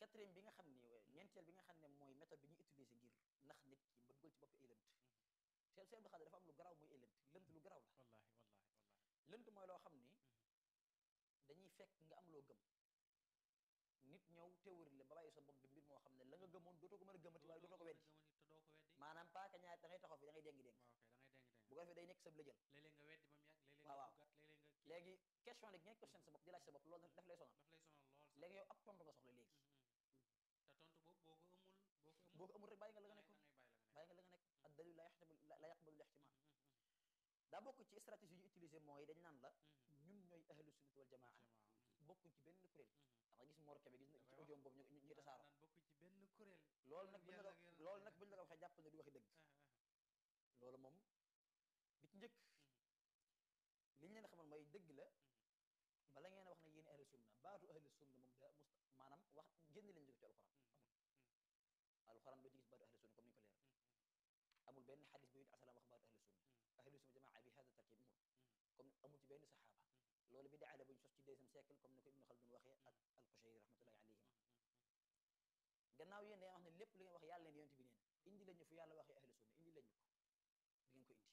quatrième bi nga xam ne ñeenteel bi nga xam ne mooy méthode bi ñuy utiliser ngir nax nit ki ba dugal ci bopp ay lënt seen seen xale dafa am lu garaaw muy ay lënt lënt lu garaaw la wallaahi wallaahi wallaahi lënt mooy loo xam ni dañuy fekk nga am loo gëm nit ñëw théorie la ba bàyyi sa bopp bi mbir moo xam ne la nga gëmoon dootoo ko mën a gëmati waaye dootoo ko weddi te doo ko weddi maanaam paaka ñaar da ngay taxaw fi da ngay déngi déng waaw kay da ngay deng deng bu ko defee day nekk sa lëjël léeg-léeg nga weddi ba mu yàgg léeg-léeg waaw, nga waaw. duggaat léeg-léeg nga kii léegi question nag ngay question sa bopp di laaj sa bopp loolu daf lay sonal daf lay sonal lool sax léegi yow ab tontu nga soxla léegi te tontu boobu boo ko amul boo ko amul boo ko amul rek bàyyi nga la nga da nekkoon ngay bàyyi la nga nekk bàyyi nga la nga nekk ak dalil la yaxtamal la yaqbalu lixtimal daa bokk ci stratégie yu utilisé mooy dañ naan la ñun ñooy ahlu sunnati wal jamaa bokkuñ ci benn kuréel da nga gis Mor Kébé gis na ci audio boobu ñu ñu tasaaroo naan bokk ci benn kuréel loolu nag buñ la yàlla ko ak yàlla. loolu nag buñ la ko waxee jàpp ne du waxi dëgg Ah, ah, loolu moom bi ci njëkk li ñu leen xamal mooy dëgg la bala ngeen a wax ne yéen ahlu sunna baatu ahlu sunna moom daa mus maanaam wax génn leen jóge ci alxuraan amul alxuraan doo ci gis baatu ahlu sunna comme ni ñu ko leer amul benn xadis bu yonent asalaam wax baatu ahlu sunna ahlu sunna jamaa bi hada tarkib amul comme amul ci benn saxaaba loolu bi daala buñ sos ci deuxième siècle comme ni ko Ibnu Xaldun waxee ak al-Qushayri rahmatullahi alayhima gannaaw yéen day wax ne lépp li ngeen wax yàlla leen yonent bi nee na indi lañu fu yàlla waxee ahlu sunna indi lañu ko di ngeen ko indi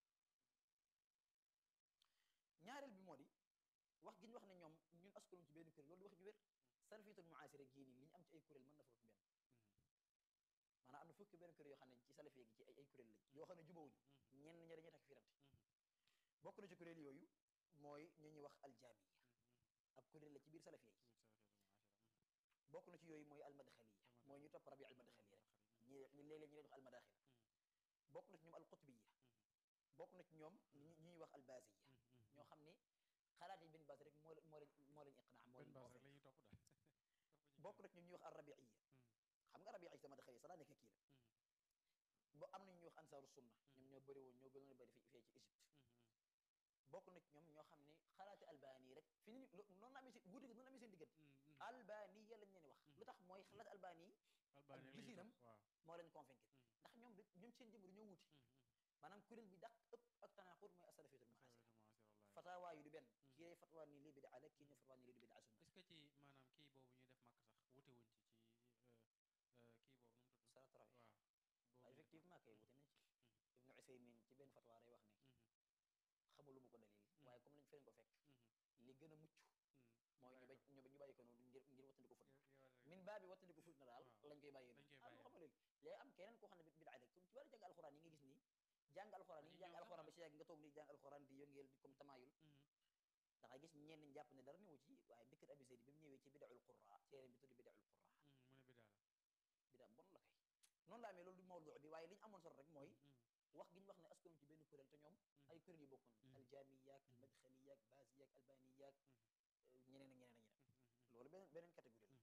ñaareel bi moo di wax gi ñu wax ne ñoom ñun askanoon ci benn kuréel loolu di wax ju wér salafiyatul muasira gii nii li ñu am ci ay kuréel mën na fukk benn maanaam am na fukki benn kuréel yoo xam ne ci salafiya gi ci ay ay kuréel lañ yoo xam ne jubawuñu ñenn ña dañuy takk firante bokk na ci kuréel yooyu mooy ñu ñuy wax aljaamiya ab kuréel la ci biir salafiya yi bokk na ci yooyu mooy almadxaliya mooy ñu topp rabi almadxali rek ñi ñi léeg-léeg ñu leen wax almadaxila bokk na ci ñoom alqutbiya bokk na ci ñoom ñi ñi ñuy wax albaziya ñoo xam ni xalaat yi benn base rek moo leen moo leen moo leen iqnaa moo benn leen base rek convaincre la ñuy topp daal bokk na ci ñoom ñuy wax arrabiiya xam nga rabiiya sama daxali sax daa nekk kii la bo am na ñuy wax ansaaru sunna ñoom ñoo bëri woon ñoo gënoon a bëri fi fee ci Égypte bokk na ci ñoom ñoo xam ne xalaati albani rek fi ni lo- noonu la amee seen wuute gi noonu la amee seen diggante albani ya lañ leen wax lu tax mooy xalaati albani albani ak rek la ñuy gisinam topp waaw moo leen convaincre ndax ñoom da ñoom seen jëmm dañoo wuute maanaam kuréel bi dàq ëpp ak tanaqur mooy asalafiyatul muasira fatawaa yi du benn kii day fatwa nii lii bidaa la kii ne fatwa nii lii du bidaa sunna est-ce que ci maanaam kii boobu ñuy def màkk sax wute wuñ ci ci euh, euh, kii boobu nu mu tudd Salatrawi waaw boobu waaw ñuy def effectivement kay wute nañ ci ibnu usaymin ci benn fatwa day wax ne xamulu ma ko dalil waaye comme lañ feneen ko fekk li gën a mucc mooy ñu bañ ñu ñu bàyyi ko noonu ngir ngir wattandiku fut min baa bi wattandiku fut na daal waaw. lañ koy bàyyee Lañ koy noonu ah bàyyee lu xamal léegi am keneen koo xam ne bidaa la ci wàllu jàng alxuraan yi nga gis nii jàng alxuraan yi Dañuy jàng ñëw sax alxuraan ba ah. si yàgg nga toog ni jàng alxuraan di yëngeel di comme tamaayul da ngay gis ñenn ñi jàpp ne dara newu ci waaye Bikr Abi Zayd bi mu ñëwee ci bidaul qurra téere bi tudd bidaul qurra mu ne bi daal bidaa bon la kay noonu la amee loolu du mawdu bi waaye li ñu amoon solo rek mooy wax gi ñu wax ne askanu ci benn kuréel te ñoom ay kuréel yu bokkoon aljaamiyaak almadxaliyaak baasiyaak albaniyaak ñeneen ak ñeneen ak ñeneen loolu beneen beneen catégorie la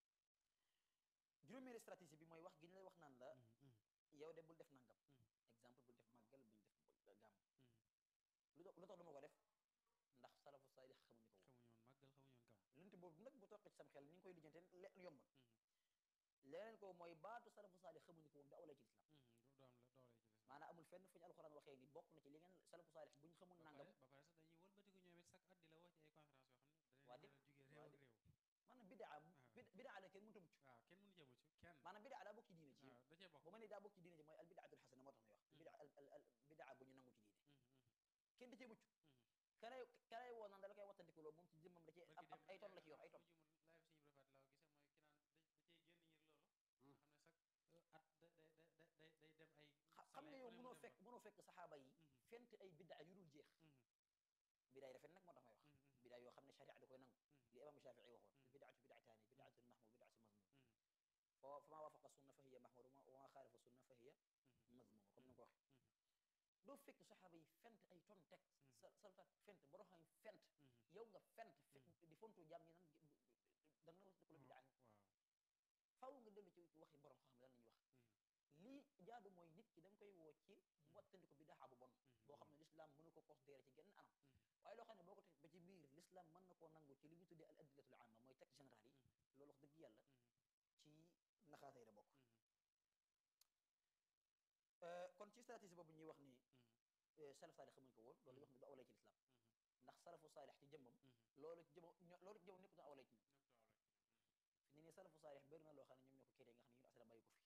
juróomeeri stratégie bi mooy wax gi ñu lay wax naan la yow de bul def nangam exemple bul def màggal buñ def gàmm lu tax lu tax du ma ko def ndax salafu saalix xamuñu ko woon xamuñu woon màggal xamuñu woon gàmm lënt boobu nag bu toqee ci sam xel ni nga koy lijjante le yombul leneen ko mooy baatu salafu saalix xamuñu ko woon du awlay ci lislaam du am la doole ci lislaam maanaam amul fenn fu ñu alxuraan waxee ni bokk na ci li ngeen salafu saalix bu ñu xamul ba nangam pare ba pare sax dañuy wëlbatiku ñoom it chaque at di la woo ci ay conférence yoo xam ne Waa dañuy di- jugee réew waa ak di- réew maanaam bidaa Ah. bid- bidaa la kenn mënta mucc waaw kenn mënu jëmu ci kenn maanaam bidaa daa bokk ci diine ci waaw da cee bokk bu ma nee daa bokk ci diine ji mooy al bidaatul xasana moo tax may wax bidaa al al al bidaa bu ñu nangu ci diine kenn da cee mucc kanay kanay woo naan da la koy wattandikuloo moom ci jëmmam da cee am am ay ton la ci yor ay ton live suñu brefaat laa gisee mooy ki naan da da cee génn ngir loolu nga xam ne sax at da da da da day day dem ay xa- xam nga salaire yow fu ne mu mënoo dem fekk fa. mënoo fekk saxaaba yi Mhm. fent ay bidaa yu dul jeex Mhm. bidaa yi rafet nag moo tax may wax Mhm, mhm. bidaa yoo xam ne sharia da koy nangu Mhm. li imam Shafii waxoon Mhm. bidaatu bidaataani bidaatun mahmud bidaatu mazmum Mhm. fa fa maa waafaqa sunna fa hiya mahmud wa maa xaalafa sunna fa hiya mazmum comme ni nga ko waxee Mhm. doo fekk saxaaba yi fent ay ton teg Mhm. sa salutaat fent borom xam fent Mhm. yow nga fent fe- Mhm. di fontu jaam ñi nan da nga wax ko la bidaa waaw faaw nga dellu ci waxi borom xam lan la ñuy wax lii jaadu mooy nit ki da nga koy woo ci wattandiku bidaa bu bon boo xam ne l'islam mënu ko considéré ci genn anam waaye loo xam ne boo ko teg ba ci biir l'islam mën na koo nangu ci li ñu tuddee al adillatul amma mooy texte général yi loolu wax dëgg yàlla ci naxaatay la bokk Euh, kon ci stratégie boobu ñuy wax ni euh, salaf saalix xamuñ ko woon loolu wax ne du awlay ci l'islam ndax salafu saalix ci jëmmam loolu ci jëmmam ño- loolu ci jëmmam nekkul awlay ci ñoom fi ne nii salafu saalix bëri na loo xam ne ñoom ñoo ko créé nga xam ne yun asalaam bàyyi ko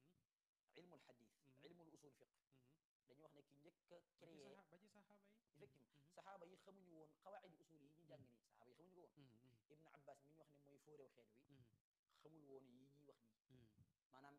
fi ilmul xadis Mhm. ilmul usul fiq dañuy wax ne ki njëkk a ba ci créé saxa ba ci saxaaba yi effectivement Mhm. saxaaba yi xamuñu woon xawaidi usul yi ñuy jàng nii saxaaba yi xamuñu ko woon Mhm, mhm, ibnu abbas mi ñu wax ne mooy fóoréew xeet wi mhm, xamul woon yi ñuy wax nii mhm. maanaam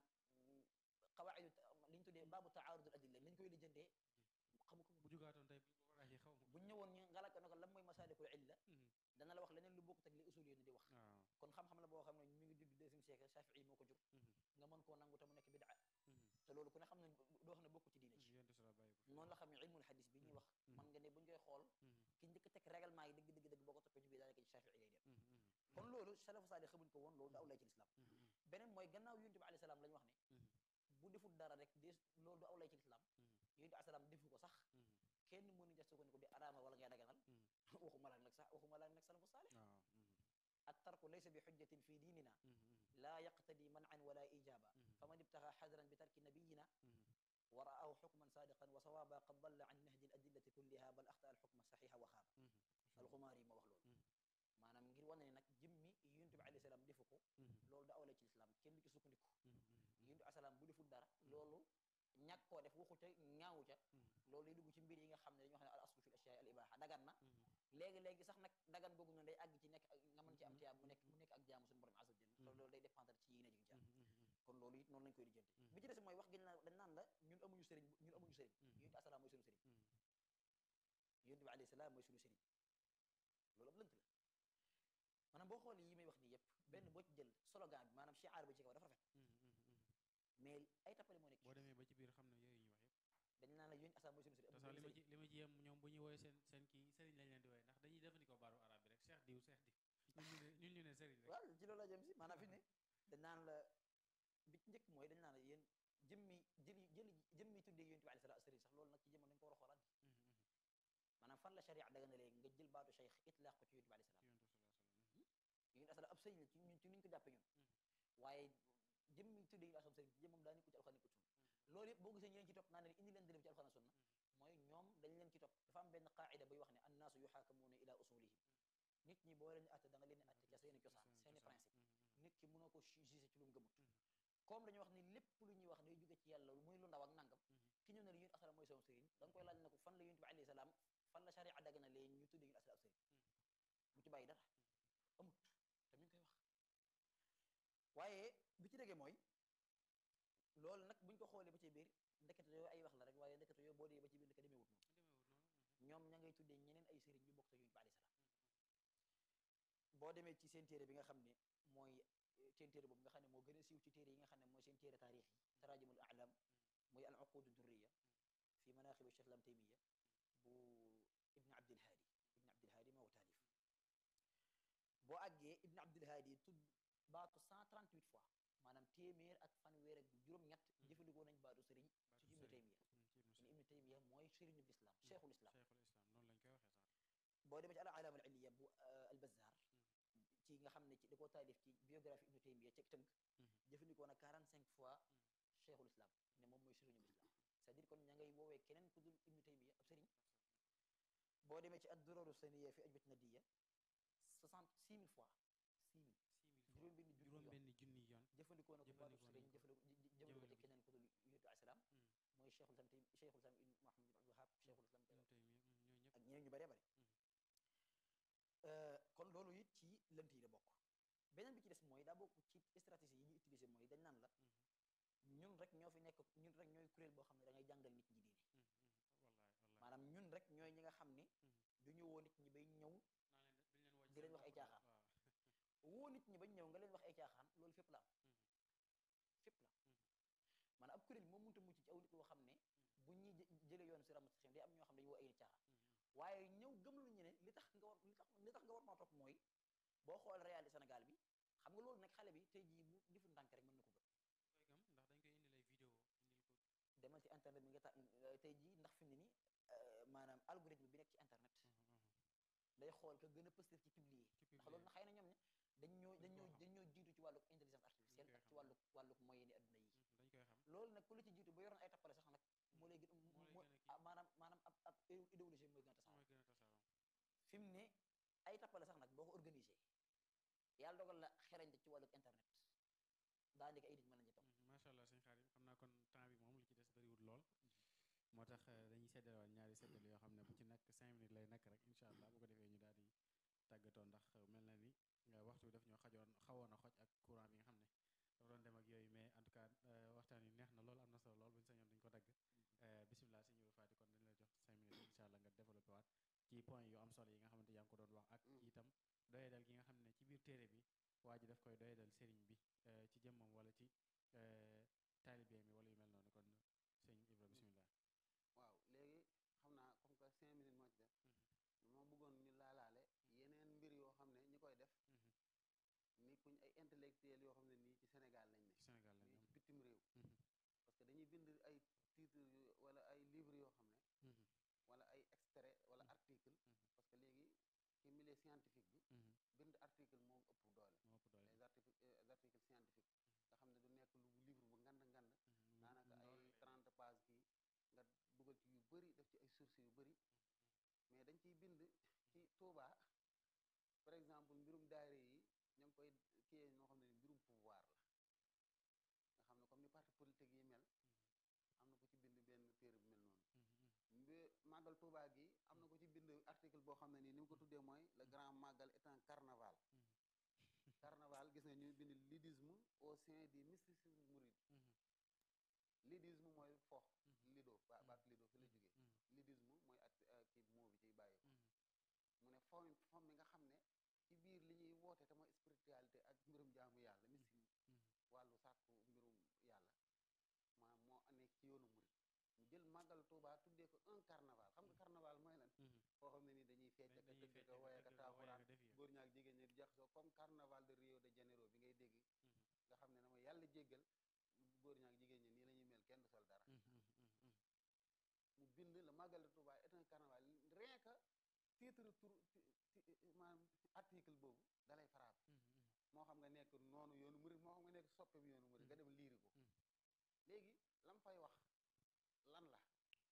xawaidu li ñu tuddee baabu taarudul adilla lañ koy lijjantee xamu ko bu jugaatoon tey bu ko waxee xaw ma bu ñu ñëwoon ñu ngalak ne ko lan mooy masaalikul illa Mhm. dana la wax leneen lu bokkut ak li usul yéen di wax waaw kon xam-xam la boo xam ne mi ngi judd deuxième siècle Shafii moo ko jur Mhm, nga mën koo nangu te mu nekk bidaa mhm. te loolu ku ne xam ne doo xam ne bokku ci diine ci yonent sala bàyyi ko fi noonu la xam ne ilmul hadis bi ñuy wax Mhm. man nga ne buñ koy xool Mhm, ki njëkk a teg règlement yi dëgg dëgg dëgg boo ko toppee ci biir daanaka ci Shafii lay dem mhm, mhm, kon loolu salafu saalih xamuñ ko woon loolu du aw lay ci lislaam mhm, mhm, beneen mooy gannaaw yonent bi alayhi salaam la ñu wax ne mhm, bu deful dara rek des loolu du aw lay ci lislaam mhm, yonent bi alayhi salaam defu ko sax mhm. kenn mënu ja sukkandiku di araama wala ngay daganal Mhm. waxuma la nag sax waxuma la nag salafu saalih waaw mhm, at tarku laysa bi xujjatin fi diinina mhm, mhm, laa yaqtadi man'an wala ijaba mhm, faman ibtaxa xadran bi tarki nabiyina mhm. wa ra'ahu xukman sadiqan wa sawaaba qad dalla an nahji al adillati kulliha bal axta al xukma saxixa wa xaaba Mhm. alxumaari moo wax loolu Mhm. maanaam ngir wane ne nag jëmmi yonent bi alayhi salaam defu ko Mhm, loolu da awla ci lislaam kenn du ci sukkandiku mhm, mhm, yonent bi alayhi salaam bu deful dara loolu ñàkk koo def waxu ca ñaawu ca mhm, loolu day dugg ci mbir yi nga xam ne dañuy wax ne al aslu fi l ashyaai al ibaha dagan na mhm. léegi-léegi sax nag dagan googu noonu day àgg ci nekk ak nga mën ci am Mhm. tiyaab mu nekk mu nekk ak jaamu suñu borom azza wa jalla te Mhm. loolu day dépendre ci yéene ji nga ci am Mhm, mhm, kon loolu it noonu lañ koy lijjanti Mhm. bi ci des mooy wax gi ñu naan dañ naan la ñun amuñu sëriñ ñun amuñu sëriñ Mhm. yonent bi asalaam mooy suñu sëriñ mhm. yonent bi alayhi salaam mooy suñu sëriñ loolu ab lënt la maanaam boo xoolee yi may wax nii yëpp benn boo ci jël slogan bi maanaam shiar ba ci kaw dafa rafet Mhm, mhm, mhm. mais ay tappale moo nekk boo demee ba ci biir xam ne yooyu ñu wax yëpp dañ naan la yonent asalaam mooy suñu sëriñ te amul sax li ma benn ci li ma ci yem ñoom bu ñu woowee seen seen kii sëriñ lañ leen di wooye ndax dañuy jëfandikoo baaru arab bi rek cheikh diw cheikh diw ñun ñu ne ñun ñu ne sëriñ sëriñ rek waaw ci loolu la jëm si maanaam fi ne dañ naan la bi ci njëkk mooy dañ naan la yéen jëmmi jëli jëli jëmmi tuddee yonent bi alayhi salaam sëriñ sax loolu nag ci jëmoon dañ ko war a xoolaat Mhm, mhm. maanaam fan la sharia daga na léegi nga jël baatu cheikh itlaaq ko ci yonent bi alayhi salaam yonent sallallahu alayhi wasallam yonent asalaam ab sëriñ la ci ñun ci niñ ko jàppe ñun waaye jëmmi tuddee yonent asalaam sëriñ ci jëmmam daa nekkul ci alxuraan nekkul sunna loolu yëpp boo gisee ñu leen ci topp naan leen indi leen dërëm ci alxuraan sunna mooy ñoom dañ leen ci topp dafa am benn qaida buy wax ne annaasu yuxaakamuuna ila usulihim nit ñi boo leen atte da nga leen di atte ca seeni cosaan seeni principe nit ki mënoo ko jugé ci lu mu gëmut comme dañu wax ni lépp lu ñuy wax day jóge ci yàlla muy lu ndaw ak nangam ki ñëw ne la yonent asalaam mooy sama sëriñ da nga koy laaj ne ko fan la yonent bi alayhi salaam fan la sharia daga na leen ñu tuddee yonent asalaam sëriñ bu ci bàyyi dara amut te mi ngi koy wax waaye bi ci déggee mooy loolu nag buñ ko xoolee ba ci biir ndekete yooyu ay wax la rek waaye ndekete yooyu boo dee ba ci biir ndeke demeewut noonu ñoom ña ngay tuddee ñeneen ay sëriñ ñu bokk te yonent bi alayhi salaam boo demee ci seen téere bi nga xam ne mooy eh, seen téere boobu nga xam ne moo gën a siiw ci téere yi nga xam ne mooy seen téere taarix yi tarajumul a'lam muy al uqud durriya fi manaqib cheikh lam taymiya bu ibn abdilhaadi ibn abdilhaadi moo ko taalif boo àggee ibn abdilhaadi tudd baatu 138 fois maanaam téeméer ak fanweer ak juróom-ñett jëfandikoo nañ baatu sëriñ ci ibnu taymiya kon ibnu taymiya mooy sëriñu l'islam cheikhul islam cheikhul islam noonu lañ koy waxee sax boo demee ci al alaam al illiya bu al bazzar ci nga xam ne ci da koo taalif ci biographie ibnu taymiya ci tënk jëfandikoo na 45 fois cheikhul islam ne moom mooy sëriñu l'islam c'est-à-dire kon ña ngay woowee keneen ku dul ibnu taymiya ab sëriñ boo demee ci ad duraru saniya fi ajwat nadiya 66000 fois 6000 juróom benn junni juróom yoon benn junni yoon jëfandikoo na ko baatu jëfandikoo sëriñ nañ ko. jëfandikoo jëfandikoo ci jëmale ko keneen ku dul yonent bi salaam mooy cheikhul islam tay cheikhul islam ibn Muhammad ibn Abdul Wahhab cheikhul islam ibnu taymiya ñoo ñëpp ak ñeneen ñu bëree bëri kon loolu it ci lënt yi la bokk beneen bi ci des mooy daa bokk ci stratégie yi ñuy utiliser mooy dañ naan la ñun rek ñoo fi nekk ñun rek ñooy kuréel boo xam ne da ngay jàngal nit ñi diine wallaay wallaay maanaam ñun rek ñooy ñi nga xam ne du ñu woo nit ñi bay ñëw naa leen duñ leen woo ci di leen seen wax ay bopp daal. caaxaan. waaw woo nit ñi bañ ñëw nga leen wax ay caaxaan loolu fépp la am fépp la maanaam ab kuréel moo mënta mucc ci aw nit woo xam ne bu ñuy jë- jëlee yoon si ramastation day am ñoo xam ne dañu woo ay nit caaxaan waaye ñëw gëm lu ñu ne li tax nga war li tax li tax nga war maa topp mooy boo xool réalité Sénégal bi xam nga loolu nag xale bi tey jii bu defu ndànk rek mën na ko gëm koy gëm ndax dañ koy indil ay vidéo indil ko demal ci internet bi nga ta tey jii ndax fi mu ne ni maanaam algorithme bi nekk ci internet day xool ka gën a positif ci publier ci ndax loolu na xëy na ñoom ne dañ ñoo dañ ñoo koo xam. dañ ñoo jiitu ci wàllu intelligence artificielle koy ak ci xam. wàllu wàllu moyen ni adduna yi dañ koy xam loolu nag ku la ci jiitu ba yoroon ay tappale sax nag moo lay gën moo lay moo gën a kii. ah, maanaam maanaam ab ab idéologie mooy gën a tasaaroo mooy gën a tasaaroo fi mu ne ay tappale sax nag boo ko organisé yàlla dogal la xereñte ci wàllu internet daa nekk ay nit mën nañu topp macha allah sëñ Xaadim xam naa kon temps bi moom li ci des bëriwul lool moo tax eh, dañuy seddalewaat ñaari seddal yoo xam ne bu ci nekk cinq minutes lay nekk rek incha allah bu ko defee ñu daal di tàggatoo ndax eh, mel na ni eh, waxtu bi daf ñoo xajoon xawoon a xoj ak courant bi nga xam ne dafa doon dem ak yooyu mais en tout cas eh, waxtaan yi neex na lool am na solo lool bu ñu sañoon duñ ko dagg eh, bisimilah sëñ Ibra Faty kon dañ la jox cinq minutes incha allah nga développé waat ci point yu am solo yi nga xamante yaa ngi ko doon wax ak Mm. itam doyadal gi nga xam ne ci biir téere bi waa ji daf koy doyadal sëriñ bi eh, ci jëmmam wala ci eh, taalibeem yi wala yu mel noonu kon sëñ Ibra bisimilah. waaw léegi xam naa comme que cinq minutes moo ci def moo bëggoon ñu laalaale yeneen mbir yoo xam ne ñi koy def ni kuñ ay intellectuels yoo xam ne nii ci Sénégal lañ ne ci Sénégal lañ mais am. ci bitim réew Mhm. parce que dañuy bind ay titres yu wala ay livres yoo xam ne Mhm. wala ay extrait wala Mhm. article Mhm. parce que léegi ci milieu scientifique bi Mhm. bind article moo ëpp doole moo ëpp doole. les articles euh, les articles scientifiques nga xam ne du nekk lu livre bu ngand ngand Mhm. daanaka Ndaw ay lay- 30 pages kii nga dugal ci yu bëri def ci ay sources yu bëri mais dañ ciy bind ci Touba par exemple mbirum daayira yi ñoo ngi koy kiyee noo xam ne ni mbirum pouvoir la nga xam ne comme ni parti politique yi mel am na ko ci bind benn téere bu mel noonu Mhm. mbi màggal Touba gi am na ko ci bind article boo xam ne nii ni mu ko tuddee mooy le grand màggal est un carnaval carnaval gis nga ñuy bind lidisme au sein du mysticisme mouride Mhm. lidisme mooy fox Mhm. lido ba Mhm. baat lido fi la jógee Mhm. lidisme mooy at uh, kii moo bi ciy bàyyi Mhm. mu ne fom fom mi nga xam ne ci biir li ñuy woote te mooy spiritualité ak mbirum jaamu yàlla mystique Mhm. wàllu sàkku mbirum yàlla maa moo nekk ci yoonu murit mu jël màggal Tuubaa tuddee ko un carnaval xam nga carnaval mooy lan Mhm. foo xam ne nii dañuy fecc ak a dañuy tëgg fecc ka ak woy a ak a tëgg ka woy ak a taaxuraan def yëf. góor ñaak jigéen ñi di jaxasoo comme carnaval de Rio de Janeiro bi ngay dégg Mhm. nga xam ne na ma yàlla jéggal góor ñaak jigéen ñi nii la ñuy mel kenn du sol dara Mhm. Mhm. Mhm. mu bind le magal de Touba est un carnaval rien que titre tur ti- ti- maanaam article boobu dalay frappé Mhm. Mhm. moo xam nga nekk noonu yoonu murid moo xam nga nekk soppeem yoonu murid nga dem liiri ko Mm. léegi lam fay wax lan la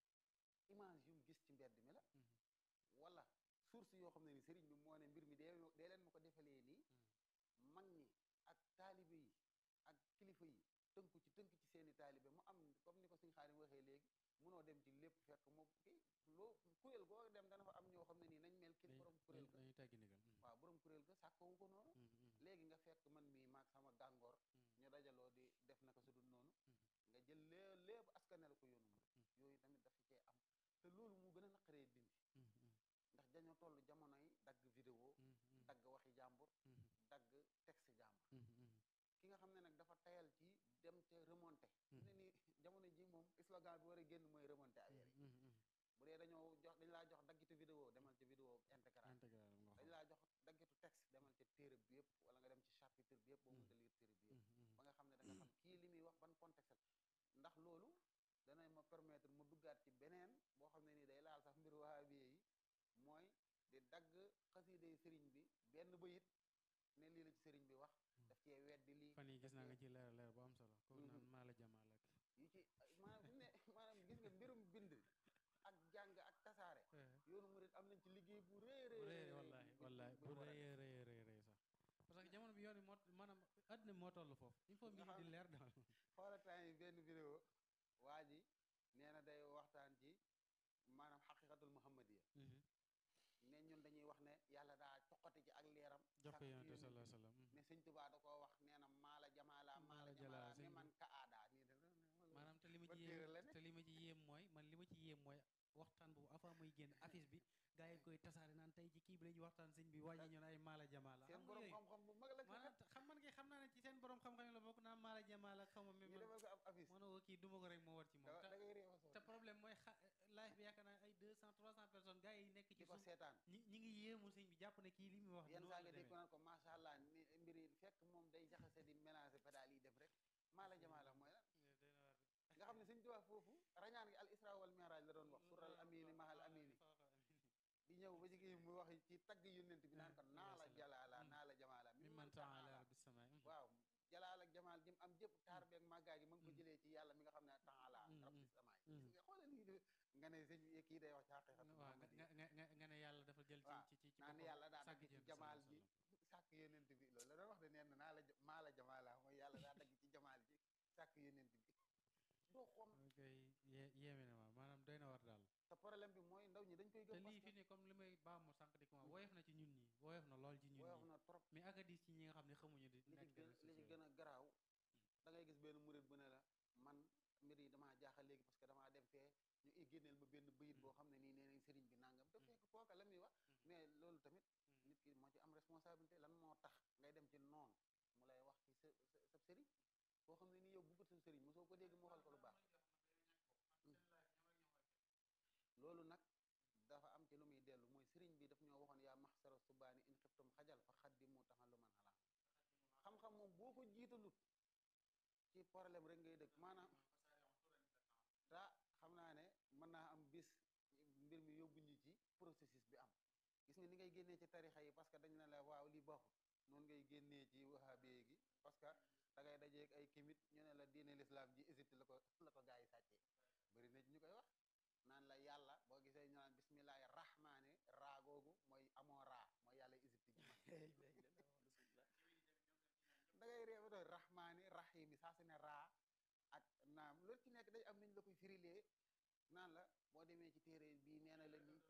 image yu mu gis ci mbedd mi la Mhm. wala source yoo xam ne ni sëriñ bi moo ne mbir mi dee dee leen ma ko defalee nii mag ñi ak taalibe yi ak kilifa yi tënku ci tënk ci seeni taalibe mu am comme ni ko suñ xaarim waxee léegi munoo dem ci lépp fekk moom kii loo kuréel goo dem dana fa am ñoo xam ne nii nañ mel kii Dañ- borom kuréel dañ- ga dañuy teggi ndigal. Mhm. waaw borom kuréel ga sàkkoowu ko noonu Mhm. Mhm. léegi nga fekk man mii maag sama gàngoor Mhm. ñu dajaloo di def naka su dul noonu Mhm. nga jël lée lépp askanel ko yoonu murid Mhm. yooyu tamit dafa cee am te loolu mu gën a naqaree dindi Mhm. Mhm. ndax dañoo toll jamono yi dagg vidéo Mhm. Mhm. dagg waxi jàmbur Mhm. dagg texte jàmbur Mhm. Mhm. ki nga xam ne nag dafa tayal ci dem ca remonté Mhm. ne ni jamono ji moom slogan bi war a génn mooy remonté affaire yi Mhm. Mhm. bu dee dañoo jox dañ laa jox daggitu vidéo demal ca vidéo intégral Intégral nga dañ xool. laa jox daggitu texte demal ca téere bi yëpp wala nga dem ci chapitre bi yëpp boo Mhm. mënta lire téere bi yëpp Mhm. Mhm. ba nga xam ne da nga xam kii li muy wax ban contexte la ndax loolu dana ma permettre mu duggaat ci beneen boo xam ne nii day laal sax mbir wahabiye yi mooy di dagg xasiiday sëriñ bi benn bayit ne lii la ci sëriñ bi wax daf cee weddi lii fan yi gis daf naa nga cee- ci leer leer bu am solo kooku Mhm. naan maa la jamaal ak yu ci maanaam fi mu ne maanaam gis nga mbirum bind ak jàng ak tasaare yoonu murit am nañ ci liggéey bu rëy bu rëy rëy rëy wallahi bu- wallahi bu- bu bu war a rëy def. rëy rëy rëy sax parce que jamono bi yoon bi moo maanaam àddina bi moo toll foofu il faut mbir yi di leer daal xoola temps yi benn vidéo waa ji nee na day waxtaan ci maanaam xaqiqatul muhammadiya ne ñun dañuy wax ne yàlla daa coqati ci ak leeram jox ko sàkk yonent bi yonent sallallahu bi. alayhi wasallam ne sëñ Tuubaa da koo wax nee na maala jamaala maala Maala jamaala jalaala, ne sëñ man bi. ka aadaa nii de maanaam te li ma ban ci téere yéem la ne? te li ma ci yéem mooy man li ma ci yéem mooy waxtaan boobu avant muy génn affiche bi gars yi koy tasaare naan tey ci kii bi la ñuy waxtaan sëñ bi wàññi ñu ne ay maala jamaala seen xam nga borom yooyu xam-xam bu mag la ci maanaam kat xam man ngi xam naa ne ci seen borom xam-xam yi la bokk naan maala jamaala xaw ma ñu même defal ko ab affiche mënoo ko kii duma ko rek moo war ci da moom da te ngay réew a te sonn problème mooy xa live bi yaakaar naa ay 200 300 personnes gars yi nekk ci di ko suuf seetaan ñi ñi ngi yéemu sëñ bi jàpp ne kii li muy wax yenn noonu saa la nga dégg ko demee. naan ko macha allah ni mbir yi fekk moom day jaxase di mélanger pédale yi def rek maala jamaala mooy lan nga xam ne sëñ Tuubaa foofu rañaan gi al isra wal mi'raj la doon wax sural amini mahal amini di ñëw ba jigéen mu wax ci tagg yónnent bi naan ko Ah, naa la salaam. jalaala Mm. naa la jamaala mi mi man man taala taala bis sama waaw jalaal ak jamaal jëm am jëpp taar beeg màggaay gi ma ngi ko Mm. jëlee ci yàlla mi nga xam ne taala Mm, rabbi mm, samaay mm. gis nga xoolal nii de- nga ne sëñ bi kii day wax ci xaqiqatu waaw nga muhammadiyya nga nga nga ne yàlla dafa jël ci waaw, ci ci ci naan boppam yàlla daa sàkk dagg ci yonent jamaal sallallahu ji alayhi sàkk yónnent bi loolu la doon wax de neen naa la j- maa la jamaala mooy yàlla daa dagg ci jamaal càkk yeneen bi doo xoom ok yé- yéeme na ma maanaam doy na war daal te problème bi mooy ndaw ñi dañ koy te gëm lii parce fi ne comme li may baamu sànq di ko ma woyof na ci ñun ñi woyof na lool ci que ñun woyof ñi na trop mais ak a diis ci ñi nga xam ne xamuñu di li ci nekk gën réseaux li ci sociaux gën a garaaw da ngay gis benn murit bu ne la man mbir yi damaa jaaxal léegi parce que damaa dem fee ñu i génneel ma benn bëyit boo xam ne nii nee nañ sëriñ bi nangam te fekk kooka la muy wax mais loolu tamit nit ki moo ci am responsabilité lan moo tax ngay dem ci noonu mu lay wax ci sa sa sa sëriñ koo xam ne nii yow bëggut sa sëriñ mosoo ko dégg mu waxal ko lu baax loolu nag dafa am ci lu muy dellu mooy sëriñ bi daf ñoo waxoon yaa maxsara subaani in xiftum xajal fa xaddimu taxalluman xalaa xam-xam moom boo ko jiitalut ci problème rek ngay dëkk maanaam ta xam naa ne mën naa am bis mbir mi yóbbu ñu ci processus bi am gis nga ni ngay génnee ci tarixa yi parce que dañ ne la waaw li baaxut noonu ngay génnee ci wahabiye gi parce que da ngay dajeeg ay kimit ñu ne la diine l'islam ji Égypte la ko la ko gaa yi sàccee bëri na ci ñu koy wax naan la yàlla boo gisee ñu naan bismillahi rahmaani raa googu mooy amoo raa mooy yàlla Égypte ji da ngay réew doon rahmaani rahimi saa su ne raa ak naam loolu ci nekk day am nañ la koy firilee naan la boo demee ci téere bii nee na la nii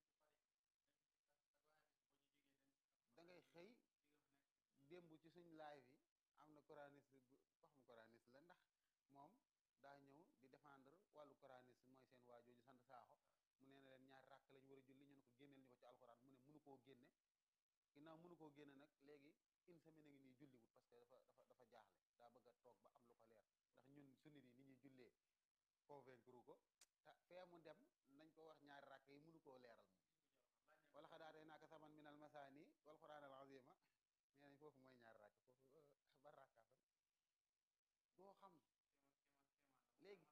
da ngay xëy démb ci suñ laay bi am na coraniste bu ko xam coraniste la ndax moom daa ñëw di défendre wàllu coraniste mooy seen waajooju sant saaxo mu nee na leen ñaari ràkk lañ war a julli ñu ne ko génneel ñu ko ci alxuraan mu ne mënu koo génne ginnaaw mënu koo génne nag léegi une semaine a ngi nii julliwut parce que dafa dafa dafa jaaxle daa bëgg a toog ba am lu ko leer ndax ñun sunni yi ni ñuy jullee convaincre ko te fee mu dem nañ ko wax ñaari ràkk yi mënu koo leeral moom wala xadaatee naaka saman minal masaani wal quraan al azima nee nañ foofu mooy ñaari ràkk foofu ba ràkkaa fa doo xam léegi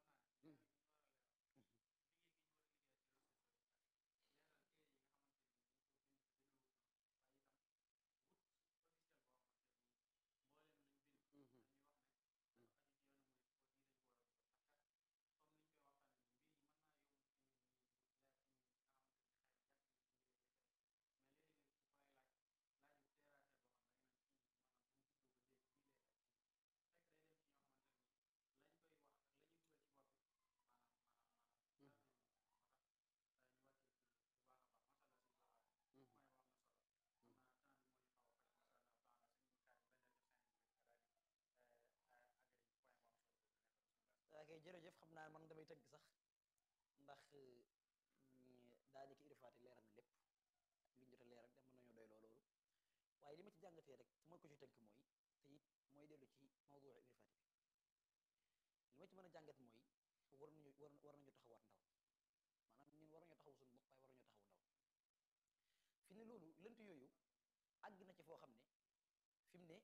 ok jërëjëf xam naa man damay tënk sax ndax daanaka irifaati leeral na lépp liñ jot a leeral te mën nañoo doy loo loolu waaye li ma ci jàngatee rek su ma ko ci tënk mooy te it mooy dellu ci mawduu irifaati bi li ma ci mën a jàngat mooy war nañu war war nañu taxawaat ndaw maanaam ñun war nañoo taxawu suñu bopp waaye war nañoo taxawu ndaw fi ne loolu lënt yooyu àgg na ci foo xam ne fi mu ne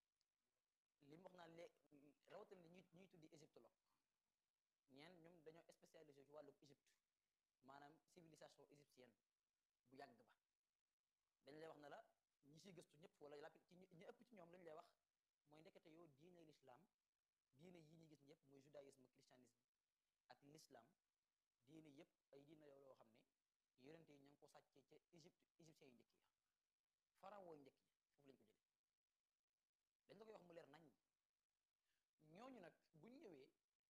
li mu wax naan léeg rawatina li ñuy ñuy tuddi égyptologue ñeen ñoom dañoo spécialisé ci wàllu Égypte maanaam civilisation égyptienne bu yàgg ba dañ lay wax ne la ñi siy gëstu ñëpp wala la ci ñi ëpp ci ñoom lañ lay wax mooy ndekete yoo diine l'islam diine yi ñuy gis ñëpp mooy judaïsme christianisme ak l'islam diine yëpp ay diine yoo loo xam ne yonente yi ña ngi ko sàccee ca Égypte égyptiens yu njëkk ya pharaon njëkk ya foofu lañ ko jëlee dañ la koy wax mu leer nañ ñooñu nag buñ ñëwee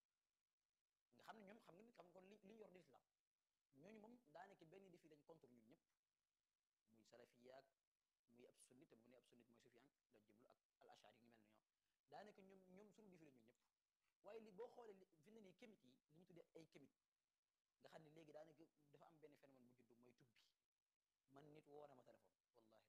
nga xam ne ñoom xam nga ni xam nga kon li li yor di islam ñooñu moom daanaka benn défi lañ contre ñun ñëpp muy salafiyaak muy ab sunnit te bu ne ab sunnit mooy sufiyank la jublu ak al ashari yu ñu mel ne ñoom daanaka ñoom ñoom suñu défi la ñun ñëpp waaye li boo xoolee li fi ne nii kémit yi li ñu tuddee ay kémit nga xam ne léegi daanaka dafa am benn phénomène bu juddu mooy tubbi man nit woo na ma téléphone wallahi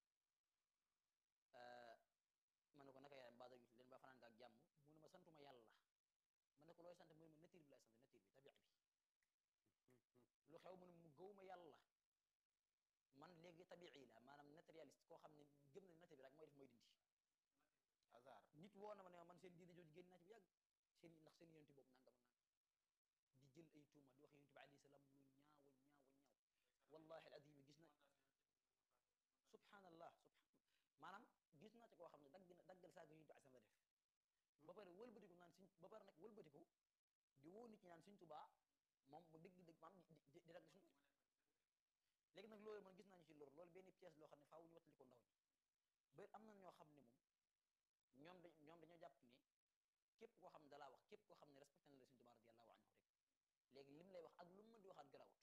la ma ne ko naka yaram baada leen ba fanaan nga ak jàmm mu ne ma santuma yàlla ma ne ko looy sant mu ne ma nature bi laay sant nature bi tabia bi lu xew mu ne mu gëw ma yàlla man léegi tabii la maanaam naturaliste koo xam ne gëm na nature bi rek mooy def mooy dindi hasard nit woo na ma ne ma man seen diine jooju génn naa ci bu yàgg seen ndax seen yonent boobu nangam ak nangam di jël ay tuuma di wax yonent bi alayhi salaam lu ñaawa ñaawa ñaaw wallahi al azim gis na subhanallah subhan maanaam gis naa ci koo xam ne dagg na daggal saaga yonent bi asam la def ba pare wëlbatiku naan suñ ba pare nag wëlbatiku di woo nit ñi naan suñ tubaa moom mu dëgg dëgg maam di di dagg suñ léegi nag loolu man gis naa ñu ci loolu loolu benn pièce loo xam ne faaw ñu wattali ko ndaw ñi ba am na ñoo xam ne moom ñoom da ñoom dañoo jàpp ne képp koo xam ne dalaa wax képp koo xam ne respecté na la Sëñ Tuubaa radiyallahu anhu rek léegi lim lay wax ak lu mu mën di waxaat garawut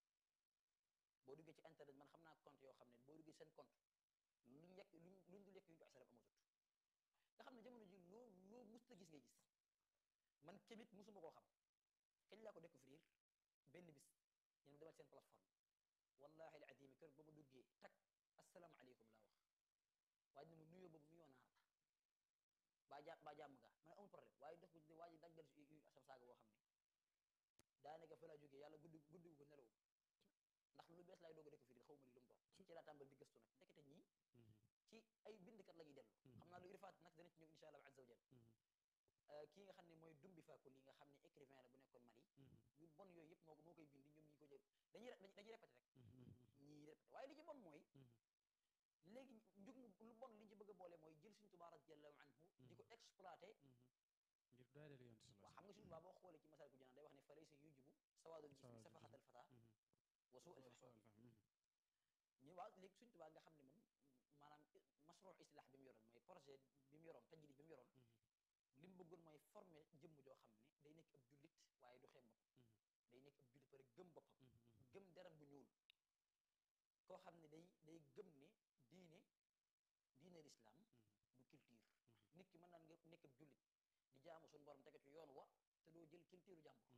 boo duggee ci internet man xam naa compte yoo xam ne boo duggee seen compte luñ yekk luñ luñ dul yekk yu ñu jox salaf amatut nga xam ne jamono ji loo loo musta gis ngay gis man kemit musuma koo xam kañ laa ko découvrir benn bis yéen demal seen plateforme wallahi al azim kër ba ma duggee tak asalaamaaleykum laa wax waaye ne ma nuyoo boobu nuyoo naar la baa ja baa jàmm nga man amul problème waaye dox bu waa ji daggal asam saaga boo xam ne daanaka fa laa jógee yàlla guddi guddi ko nelawu ndax lu bees laay doog a découvrir xaw ma li lu mu doon ci laa tàmbal di gëstu nag ndekete ñii ci ay bindkat la ñuy dellu xam naa lu irfaat nag dana ci ñëw insha allah azza wa jal kii nga xam ne mooy dumbi faakul yi nga xam ne écrivain la bu nekkoon Mali yu bon yooyu yëpp moo ko moo koy bind ñoom ñi ko jël dañuy dañuy répété rek ñii répété waaye li ci bon mooy léegi njug lu bon li ñu ci bëgg a boole mooy jël Sëñ Tuubaa radiyallahu anhu di ko exploité ngir doyadal yoon si waaw xam nga Sëñ Tuubaa boo xoolee ci masal ku janaan day wax ne fa laysa yujibu sawaadul jismi safahatal fata wa suu al fahmi ñu waaw léegi Sëñ Tuubaa nga xam ne moom maanaam masruu islah bi mu yoroon mooy projet bi mu yoroon tajrid bi mu yoroon li mu bëggoon mooy former jëmm joo xam ne day nekk ab jullit waaye du xeeb boppam day nekk ab jullit pare gëm boppam gëm deram bu ñuul koo xam ne day day gëm ne diine diine lislaam du culture nit ki mën naan nga nekk ab jullit di jaamu suñu borom tege ci yoon wa te doo jël culture jàmbur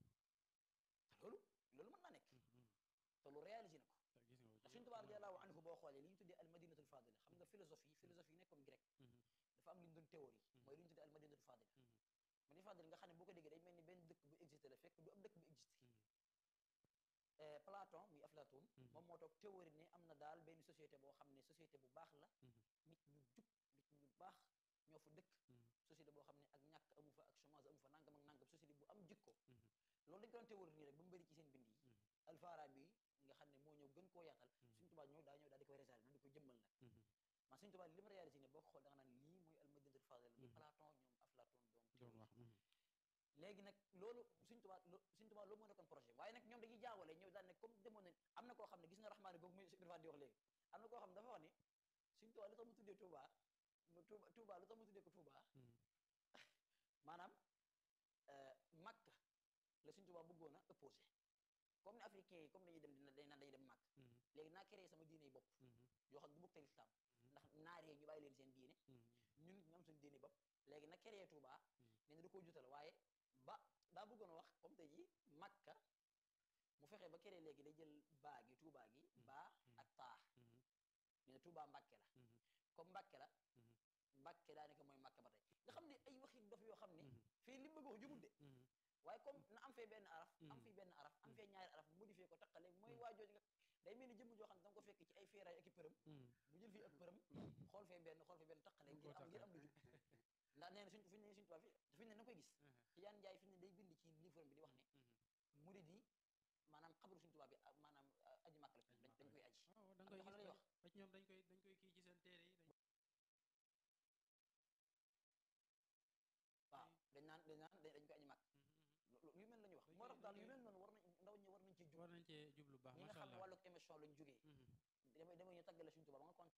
te loolu loolu mën naa nekk te lu réalisé na ko ndax Sëñ Tuubaa radiyallaahu anhu boo xoolee li ñu tuddee al madinatul fadila xam nga philosophie philosophie yi nekkoon grec dafa am li ñu doon théorie mooy li ñu tuddee al madinatul fadila madinatul fadila nga xam ne boo ko déggee day mel ni benn dëkk bu existé la fekk du ab dëkk bu existé Platon muy Aflaatoon moom moo toog théorie ne am na daal benn société boo xam ne société bu baax la nit ñu jub nit ñu baax ñoo fa dëkk société boo xam ne ak ñàkk amu fa ak chômage amu fa nangam ak nangam société bu am jikko loolu dañ ko doon théorie nii rek ba mu bëri ci seen bind yi Alfarabi nga xam ne moo ñëw gën koo yaatal Sëñ Tuubaa ñëw daa ñëw daal di koy réalisé di ko jëmmal nag man Sëñ Tuubaa li ma réalisé ne boo ko xool da nga naan lii mooy al madinatul fadila bi Platon ñoom Aflaatoon doon wax léegi nag loolu Sëñ Tuubaa Sëñ Tuubaa loolu moo nekkoon projet waaye nag ñoom dañuy jaawale ñëw daal ne comme demoon ne am na koo xam ne gis nga raxmaani boobu muy Ibrahima di wax léegi am na koo xam ne dafa wax ne Sëñ Tuubaa lu tax mu tuddee Touba Touba Touba lu tax mu tuddee ko Touba maanaam Makka la Sëñ Tuubaa bëggoon a opposé comme ne africain yi comme dañuy dem dina dañ naan dañuy dem Makka léegi naa créé sama diine yi bopp yoo xam ne du bokk te lislaam ndax naaree ñu bàyyi leen seen diine ñun ñu am suñu diine bopp léegi nag créé Touba nee na da koo jutal waaye ba daa bëggoon a wax comme tey ji Makka mu fexe ba créé léegi day jël baa gi Touba gi baa ak taa nee na Touba Mbàkke la comme Mbàkke la Mbàkke daanaka mooy Makka ba tey nga xam ne ay waxi dof yoo xam ne fii li mu bëgg wax jubut de waaye comme na am fee benn araf am fii benn araf am fee ñaari araf modifié ko taqale mooy waajooju nga day mel ni jëmm joo xam ne danga ko fekk ci ay feeraay ak i përëm mu jël fii ak përëm xool fee benn xool fee benn taqale ngir am ngir am lu jub ndax nee na suñ fi ne suñ tubaab fi fi ne na koy gis ci yaan njaay fi ne day bind ci livre bi di wax ne murid yi maanaam xabaru suñ tubaab bi maanaam aji màkk la dañ koy aji waaw da nga koy gis ba ci ñoom dañ koy dañ koy kii ci seen téere yi waaw dañ naan dañ naan dañ koy aji màkk yu mel la ñu wax moo tax daal yu mel noonu war nañ ndaw ñi war nañ cee jub war nañ cee jublu baax ñi nga macha xam ne allah wàlluk émission lañ jógee damay damay ñu tàggale suñ tubaab ba nga kon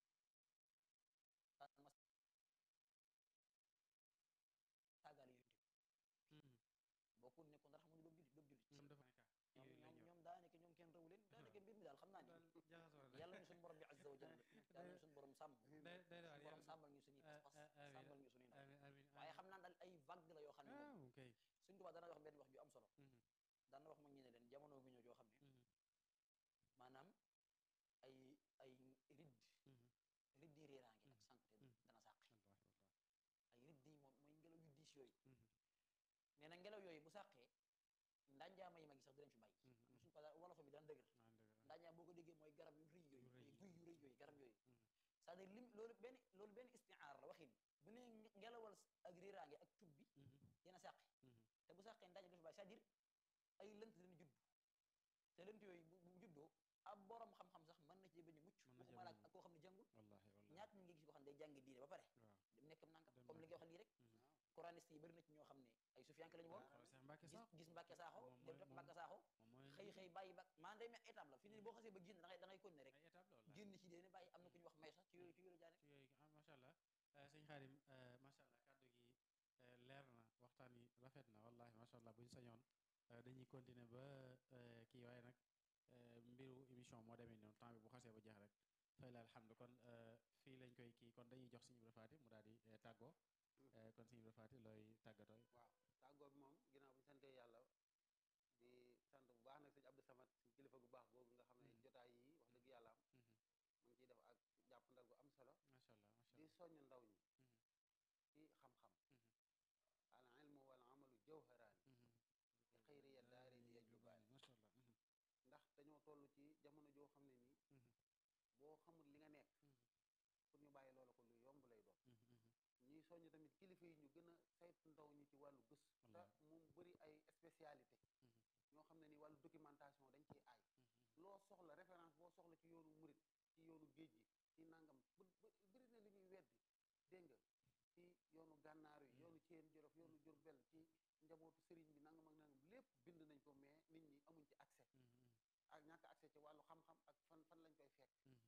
saagaale yonent bi bokkul ne kon dara xamuñu doomu jullit doomu jullit ñoom dafa nekk ñoom ñoom ñoom daanaka ñoom kenn rawu leen daanaka mbir mi daal xam naa ni daal jaxasoo la yàlla ñu suñu borom bi azza wa jalla yàlla ñu suñu borom sàmm day day suñu waar borom yàlla sàmmal ñu suñuy pas-pas amiin sàmmal ñu suñuy ndaw amiin amiin waaye xam naa daal ay vague la yoo xam ne moom ah ok suñ tubaab dana wax benn wax ju am solo dana wax mag ñi ne leen jamono gu ñëw joo xam ne maanaam ay ay ridd ridd yi réeraange ak sankute dana sàqi ay ridd yi moom mooy ngelaw yu diis yooyu nee na ngelaw yooyu bu sàqee ndanjaama yi mag yi sax du leen fi bàyyi am na suñu pa wolof bi daan dëgër ndanjaam boo ko déggee mooy garab yu rëy yooyu ay guy yu rëy yooyu garab yooyu c'est-à-dire lim loolu benn loolu benn istiaar la waxin bu ne ngelawal ak réeraange ak tub bi dina sàqi te bu sàqee ndaje du fi bàyyi c'est-à-dire ay lënt dina judd te lënt yooyu bu bu juddoo ab borom xam-xam sax mën na ci bañ a mucc Mën na cee waxuma la bañ a ak koo xam ne jàngul wallahi wallahi ñaat ñi ngi gis koo xam ne day jàngi diine ba pare waaw dem nekkam nangam Dem comme li nga wax lii rek coraniste yi bëri na ci ñoo xam ne ay sufiyanke lañu woon xoolal Cheikh Mbacke gis sax gis Mbàkke Saaxo moom dem mooy- def moom- Mbàkke Saaxo moom mooy xëy xëy bàyyi ba maanaam day mel étape la fi ne boo xasee ba génn da ngay da ngay continuer rek ay étape la wallahi génn ci déene bàyyi am na ku ñu wax may sax ci yooyu ci yooyu la jaare ci yooyu ah macha allah sëñ Xaadim macha allah kàddu gi eh, leer rafet na wallahi macha allah bu ñu sañoon euh, dañuy continuer ba euh, kii waaye nag euh, mbiru émission moo demee noonu temps bi bu xasee ba jeex rek fay la alhamdu kon euh, fii lañ koy kii kon dañuy jox Sëñ Ibra Faati mu daal di euh, tàggoo Euh, kon Sëñ Ibra Faati looy tàggatooy waaw tàggoo bi moom ginnaaw bu ñu santee yàlla di sant bu baax nag sëñ Abdou Samad suñ kilifa gu baax googu nga xam ne Mhm. jotaay yi wax dëgg yàlla am Mhm. mu ngi ciy def ak jàppandal gu am solo macha allah macha di allah soññ ndaw ñi Mhm. ci xam-xam Mhm. al ilmu wal amalu jawharaani Mhm. fi xayri ya daari li yajlubaani macha allah Mhm. ndax dañoo toll ci jamono joo xam ne nii Mhm. boo xamul li nga nekk Mhm. pour ñu bàyyi loola ko lu yomb lay doon Mhm. Mhm. ñuy soññ tamit kilifa yi ñu gën a saytu ndaw ñi ci wàllu gëstu te Wallaahi. moom bëri ay spécialité Mhm. ñoo xam ne ni wàllu documentation dañ ciy aay Mhm. loo soxla référence boo soxla ci yoonu murit ci yoonu géej gi ci nangam bu bu- bëri na li ñuy weddi dégg nga ci yoonu gànnaar yi yoonu ceen jolof yoonu jurbel ci njabootu sëriñ bi nangam ak nangam lépp bind nañ ko mais nit ñi amuñ ci accès Mhm. Mhm. ak ñàkk accès ci wàllu xam-xam ak fan fan lañ koy fekk Mhm.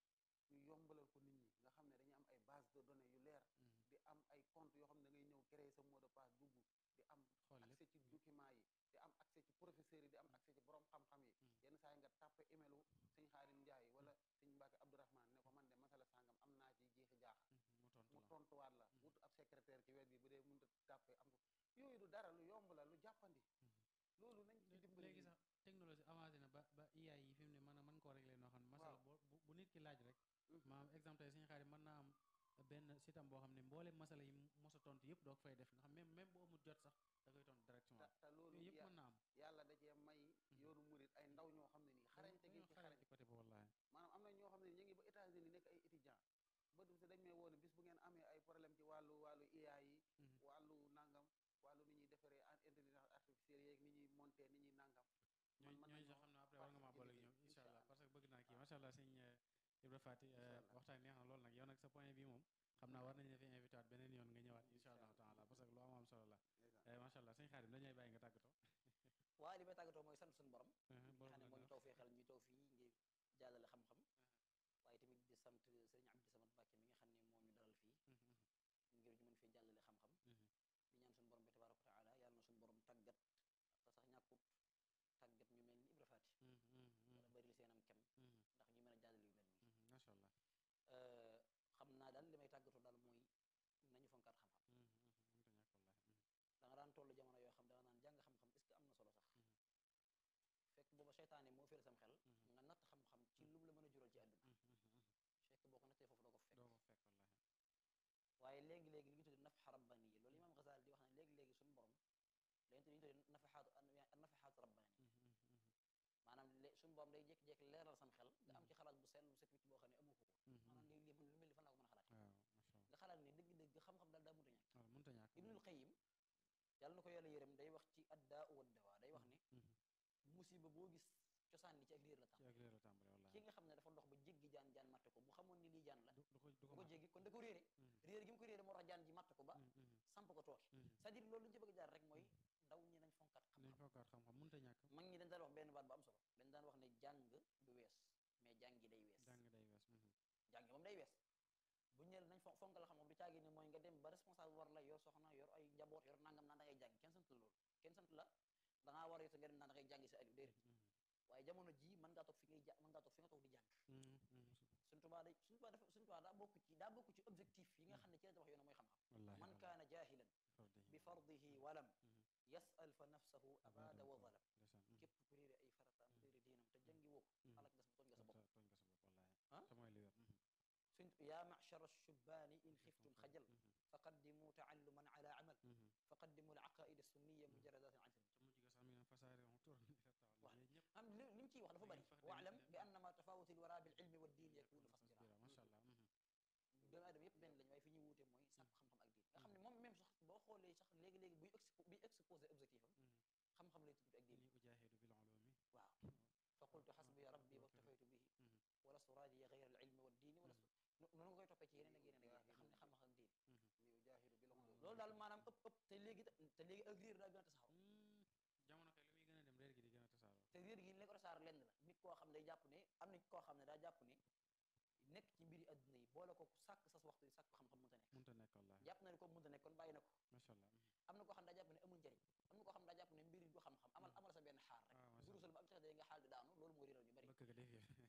ñu yombalal ko nit ñi nga xam ne dañuy am ay base de données yu leer Mhm. di am ay compte yoo xam ne da ngay ñëw créer sa mot de passe dugg di am xool lépp accès ci document yi di am accès ci professeurs yi di am accès ci borom xam-xam yi Mhm. yenn saa yi nga tàppe emailu sëñ Xaadim Njaay wala sëñ Mbàkke Abdourahman ne ko man de masala sàngam am naa ci jeexi jaax Mhm. mu tontu mu la tontuwaat la Mhm. wut ab secrétaire ci wet bi bu dee mënut a tàppe am ko yooyu du dara lu yomb la lu jàppandi Mhm. loolu nañ ci Lé- dimbali léegi sax technologie avancé na ba ba IA yi fi mu ne mën a mën koo régler noo xam ne masala Waaw. boo bu bu nit ki laaj rek Mhm. maanaam exemple tey suñu xarit mën naa am benn sitam boo xam ne mboolem masala yi mos a tontu yëpp doo ko fay def nga xam même même boo amul jot sax da koy tontu te directement te loolu yooyu yëpp ya- mën naa am yàlla da cee may yoonu murit ay ndaw ñoo xam ne nii xarañte gi dañoo ci xarañ xarañ ci côté boobu wallaahi maanaam am na ñoo xam ne ñu ngi ba États-Unis nekk ay étudiant ba du dañ may woone bis bu ngeen amee ay problème ci wàllu wàllu IA yi Mhm. wàllu nangam wàllu ni ñuy defaree en- intelligence artificielle yeeg ni ñuy monter ni ñuy nangam man ñooñu mën ñooñu nañoo sax xam ne après war nga maa boole ak ñoom participer incha allah incha parce que bëgg naa kii macha allah sëñ Ibra Fati Incha allah. waxtaan neex na lool nag yow nag sa point bi moom xam naa war nañu la fi invité waat beneen yoon nga ñëwaat incha Incha allahu allah. taala parce que lu am am solo la Ndeysaan. Eh, macha allah sëñ Xaadim dañuy bàyyi nga tàggatoo waaye li may tàggatoo mooy sant suñu borom Mhm, mi nga borom xam ne la moo ñu neex. taw feexal ñu taw fii ngir jàllale xam-xam waaye tamit di sant sëriñ Abdou Samad Mbàkke mi nga xam ne moo ñu dalal fii Mhm, mhm, ngir ñu mën fee jàllale xam-xam mhm. di ñaan suñu borom bi tabaaraka wa taala yàlla na suñu borom tàggat te sax ñàkkut tàggat ñu mel ni Ibra Faati Mhm, mhm, mhm, wala bari seenam kem mhm, ndax ñu mën a jàllale yu mel nii mhm, macha allah Euh, xam naa daal li may tàggatoo daal mooy nañu fonkaat xam-xam Mhm, mhm, mënta ñàkk wallaahi Mhm, da nga daan toll jamono yoo xam da nga naan jàng xam-xam est-ce que am na solo sax Mhm. fekk booba seytaane moo féere sam xel Mhm. nga natt xam-xam ci lu mu la mën a jural ci àdduna mhm, mhm, mhm. fekk boo ko nattee foofu doo ko fekk doo ko fekk wallaahi waaye léegi-léegi li ñu tuddee nafxa rabbaniya loolu imaam Ghazali di wax ne léegi-léegi suñu borom léegi ñu tuddee nafaxaatu nafaxaatu rabbani Mhm, mhm, mhm, maanaam lé suñu borom day jékki-jékki leeral sam xel nga am ci xalaat bu sell bu set wicc boo xam ne amu ko ko mhm, maanaam mhm. lii lii man lu mel ni fan laa ko mën a xalaat waaw macha allah nga xalaat ne dëgg-dëgg xam-xam daal daa mënta ñàkk waaw mënta ñàkk ibnul Qayyim yàlla na ko yàlla yërëm day wax ci addaa wa dawaa day wax ne Mhm, musiba boo gis cosaan li ci ak réer la ci tam ak réer la tàmbale ki wallaahi nga xam ne dafa dox ba jéggi jaan jaan matte ko bu xamoon ni lii jaan la du du ko du bu ko ko mat. jéggi kon da ko réere Mhm, réer gi mu ko réere moo tax jaan ji matt ko ba mhm, mhm, samp ko tooke mhm. c'est-à-dire loolu li ñu ci bëgg a jaar rek mooy ndaw ñi nañ fonkat nañ xam-xam fokkaat xam-xam mënta ñàkk mag ñi dañ daan wax benn baat bu am solo dañ daan wax ne jàng du wees mais jàngi day wees jàng day wees mhm, jàngi moom day wees bu ñu nee nañ fon fonkal xam-xam du caagi ne mooy nga dem ba responsable war la yor soxna yor ay njaboot yor nangam naan da ngay jàng kenn sant la loolu kenn sant la da ngaa war a yor nga dem naan da ngay jàngi sa aliou déedéet mhm, waaye jamono ji mën ngaa toog fi ngay ja mën ngaa toog fi nga toog di jàng mhm, mhm. suñ tubaa day suñ tubaa dafa suñ tubaa daa bokk ci daa bokk ci objectif yi nga xam ne ci la tabax yoon mooy xam-xam wallaahi man wallaahi. kaana jahilan fardihi bi fardihi walam Mhm. yasal fa nafsahu abada wa zalam ndeysaan mhm. képp ku réere ay farataam réere diinam te jàngi woo ko Mhm. alak nga sa tooñ nga sa bopp tooñ nga sa bopp wallaahi Ah? te mooy li wér mhm, suñ yaa machara shubaani in xiftum xajal mhm, faqaddimu taalluman ala amal mhm. faqaddimu al aqaida sunniya mujaradatin an ca mujj ga sax mi ngi naan fasaare on tour ni ferta Waaw. yooyu ñëpp am li li mu ciy wax dafa bëri fax waalam dem- bi annama tafawuti lwara bil ilmi wa diin yakunu fasbira fasbira macha allah mhm, doomu aadama yëpp benn lañ waaye fi ñuy wuute mooy sàkku xam-xam ak diin nga xam ne moom même sax boo xoolee sax léegi-léegi buy expo buy exposé objectif am mhm. xam-xam lay tudd ak diin inni ujaahidu bil ulumi waaw fa qultu xasbiya rabbi waktafaytu bihi Mhm. wala suraadiya gayra al ilmi wa diini wala noonu nga koy toppee ci yeneen ak yeneen ak yeneen nga xam ne xam-xam ak diin ni ujaahidu bil ulum loolu daal maanaam ëpp ëpp te léegi te léegi ak réer daa gën a tasaaroo Mm, jamono kay lu muy gën a dem réer gi di gën a tasaaroo te réer gi li ko tasaar lenn la nit koo xam ne day jàpp ne am na koo xam ne daa jàpp ne nekk ci mbiri adduna yi boole ko sàkk sas waxtu yi sàkk xam-xam mënta nekk mënta nekk wallaahi jàpp na ne ko mënta nekk kon bàyyi na ko macha allah mhm, am na koo xam ne daa jàpp ne amul njariñ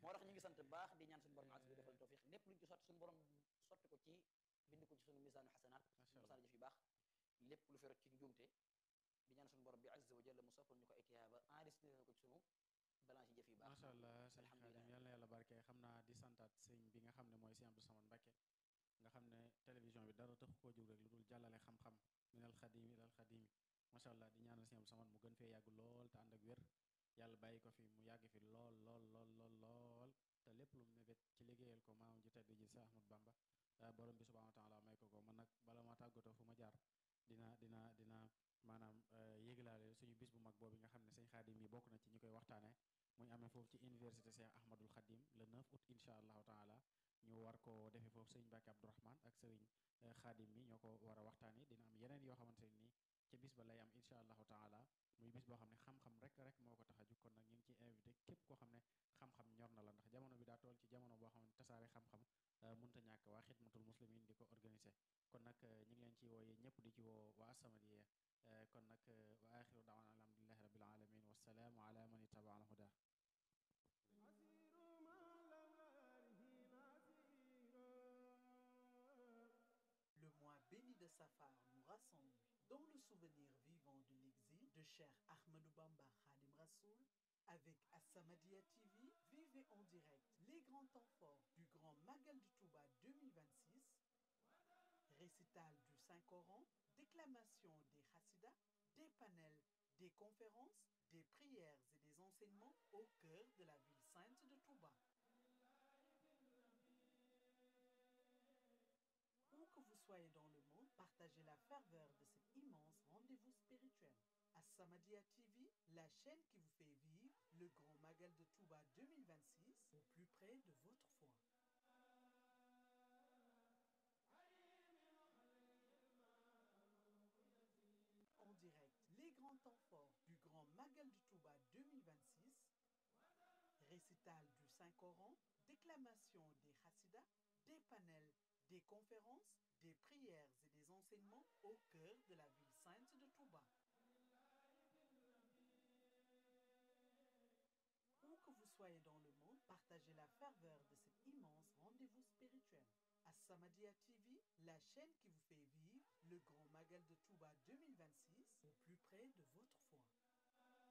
moo tax ñu ngi sant baax di ñaan suñu borom as bi defal tawfiq lépp luñ ci sotti suñu borom sotti ko ci bind ko ci suñu misaanu xasanaat Masha misaanu jëf yu baax lépp lu fi rot ci njuumte di ñaan suñu borom bi azza wa jalla mu soppal ñu ko ay tiyaaba enregistré na ko ci suñu balance yi jëf yu baax macha allah sëñ alhamdulilah. Xaadim yal na yàlla barke xam naa di santaat sëñ bi nga xam ne mooy sëñ Abdou Samad Mbakke nga xam ne télévision bi dara taxu koo jóg rek lu dul jàllale xam-xam minal xadimi ilal xadimi macha allah di ñaanal sëñ Abdou Samad mu gën fee yàgg lool te ànd ak wér yàlla bàyyi ko fi mu yàgg fi lool lool lool lool lool te lépp lu mu mébét ci liggéeyal ko maamam ji tedd ji sa Ahmad Bamba ah, borom bi subhanahu wa taala may ko ko man nag bala ma tàggatoo fu ma jaar dina dina dina maanaam eh, yéglaale suñu bis bu mag boobu nga xam ne sëñ Xaadim yi bokk na ci ñi koy waxtaane muy amee foofu ci université Cheikh Ahmadul Khadim le 9 août incha allahu taala ñu war ko defee foofu sëriñ Mbàkke Abdourahman ak sëriñ eh, Xaadim mi ñoo ko war a waxtaane dina am yeneen yoo xamante ne nii ca bis ba lay am incha allahu taala muy bis boo xam ne xam-xam rek rek moo ko tax a jug kon nag ñu ngi ciy invité képp koo xam ne xam-xam ñor na la ndax jamono bi daa toll ci jamono boo xam ne tasaare xam-xam eh, munta ñàkk waa xidmatul muslimin di ko organisé kon nag eh, ñu ngi leen ci wooye ñëpp di ci woo waa As-Samadiyya eh, kon nag eh, wa axiru daawana alhamdulillahi rabbil alamin wassalaamu ala man ittaba al huda Le mois béni de Safar nous rassemble dans le souvenir vivant de l'exil de Cheikh Ahmadou Bamba Khadim Rassoul avec As-Samadiyya TV. Vivez en direct les grands temps forts du Grand Magal de Touba 2026, récital du Saint-Coran, déclamation des Hassidas, des panels, des conférences, des prières et des enseignements au cœur de la ville sainte de Touba. Où que vous soyez dans le monde, partagez la ferveur de cet immense rendez-vous spirituel. As-Samadiyya TV, la chaîne qui vous fait vivre le grand Magal de Touba 2026 au plus près de votre foi. En direct, les grands temps forts du grand Magal de Touba 2026, récital du Saint-Coran, déclamation des Hassidas, des panels, des conférences, des prières et des enseignements au cœur de la ville sainte de Touba. Où que vous soyez dans le monde, partagez la ferveur de cet immense rendez-vous spirituel. As-Samadiyya TV, la chaîne qui vous fait vivre le grand Magal de Touba 2026 au plus près de votre foi.